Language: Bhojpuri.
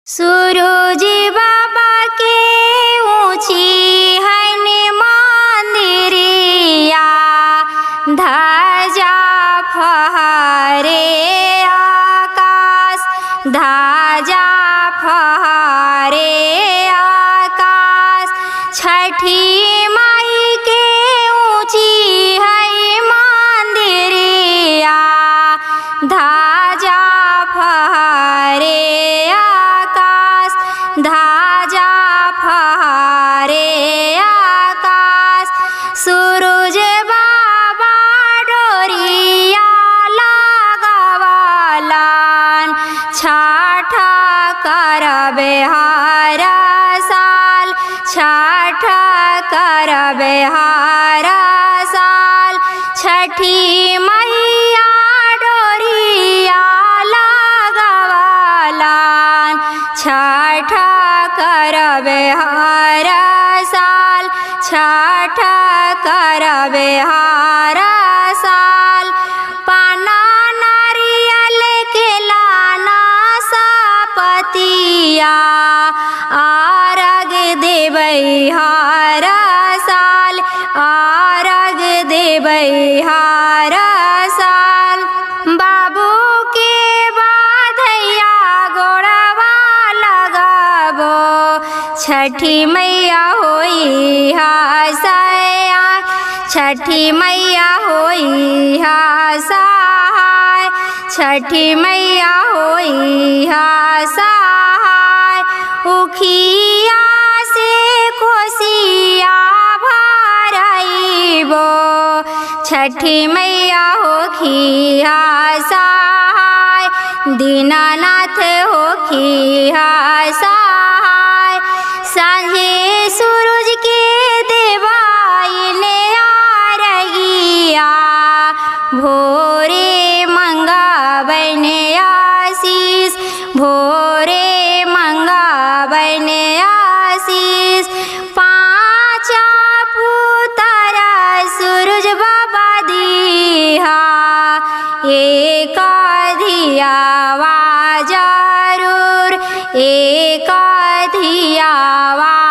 सूरज बाबा के ऊँची हन मंदिरिया ध्वजा फहरे आकाश ध्वजा फहरे आकाश छठी माई के ऊँची है मंदिरिया ध्वजा फहरे आकाश ध्वजा फहरे आकाश सूरज बाबा डोरिया लगवलन छठ करबे हर साल छठ करबे हर साल छठी मैया डोरिया लगवलन छठ करबे हर साल छठ करबे हर साल पाना नारियल के लाना सपतिया आरग देबै हर साल आरग देबै हर साल बाबू के बाधैया गोड़वा लगबो छठी मैया होई हसैया छठी मैया होई हसहाय छठी मैया होई हसहाय उखिया से कोसिया भरइबो छठी मैया होखी सहाय दीनानाथ होखी सहाय सांझे सूरज के देवाइले आरगिया भोरे मंगाबने आशीष भोरे मंगाबने आशीष पाँचा पुतरा सूरज बाबा दिहा एक धियावा जरूर एक धियावा